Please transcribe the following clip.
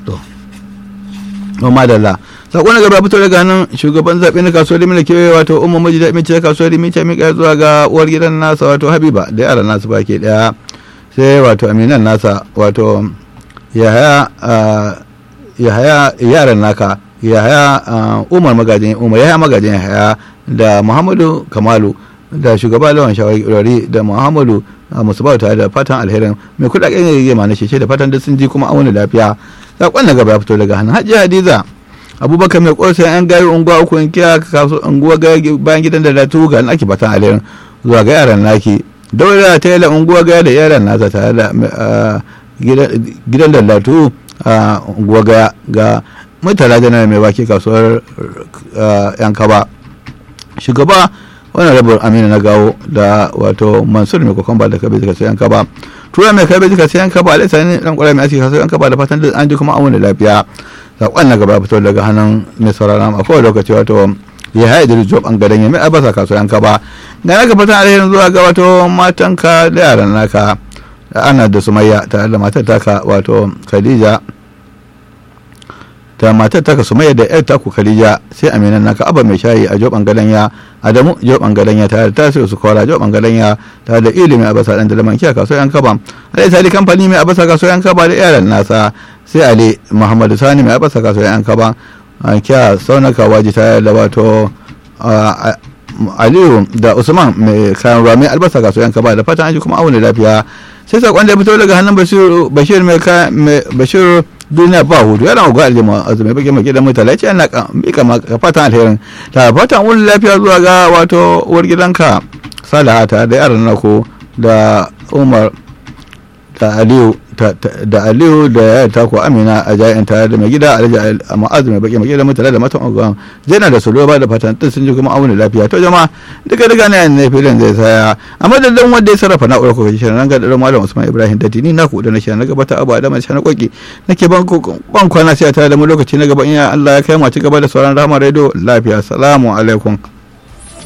to to madalla sako na gaba fito daga nan shugaban zaɓe na kasuwar limina kewaye wato umar maji da mace kasuwar limita mika zuwa ga uwar gidan nasa wato habiba da yaran nasu baki daya sai wato aminan nasa wato yahaya yahaya yaran naka yahaya umar magajin umar yahaya magajin yahaya da muhammadu kamalu da shugaba lawan shawarari da muhammadu musabau tare da fatan alherin mai kudaden yage ma na sheshe da fatan da sun ji kuma auna lafiya sakon na gaba ya fito daga hannun hajji hadiza abubakar mai kosa yan gari unguwa uku in kiya kasu unguwa bayan gidan da latu ga ake fatan alherin zuwa ga yaran naki daura ta yi unguwa gaya da yaran nasa tare da gidan da latu a unguwa gaya ga mutala janar mai baki kasuwar yan kaba shugaba wani rabar amina na gawo da wato mansur mai kokon ba da kabe zika sayan kaba tura mai kabe zika sayan kaba alai sani dan kwarai mai asiri sayan kaba da fatan da an ji kuma an wani lafiya sakon na gaba fito daga hannun mai sauraron a kowane lokaci wato ya haɗe da job an gadon ya mai albasa kasuwan kaba ga naka fatan alherin zuwa ga wato matanka da yaran naka da ana da sumayya tare da matar taka wato khadija ta matar taka sumayya da yar taku khadija sai aminan naka aba mai shayi a joban gadanya adamu joban gadanya tare da tasiru su kora joban gadanya tare da ilimi a basa dan da laman kiya kasuwan kaba alai sali kamfani mai abasa kasuwan kaba da yaran nasa sai ali muhammadu sani mai abasa kasuwan kaba kiya saunaka waji tare da wato aliyu da usman mai kayan ruwa mai albasa kasuwan kaba da fatan aji kuma auna lafiya sai sakon da ya fito daga hannun bashir mai bashir duniya ba hudu yana ga aljima azumi bake mai gidan mutala ce ana mika ka fatan alherin ta fatan wani lafiya zuwa ga wato uwar gidanka salahata da yaran nako da umar da aliyu da aliyu da ya ta ko amina a jayin tare da mai gida alhaji ma'azu mai baki mai gida mutala da matan ogan zaina da solo ba da fatan tun sun ji kuma auna lafiya to jama'a duka duka ne ne filin zai saya a madadin wanda ya sarrafa na'urar ko shirin nan ga da malam usman ibrahim dati ni na ku da na shirin na gabata abu adama shi na koki nake ban ban kwana sai tare da mu lokaci na gaba in Allah ya kai mu ci gaba da sauran rahama radio lafiya assalamu alaikum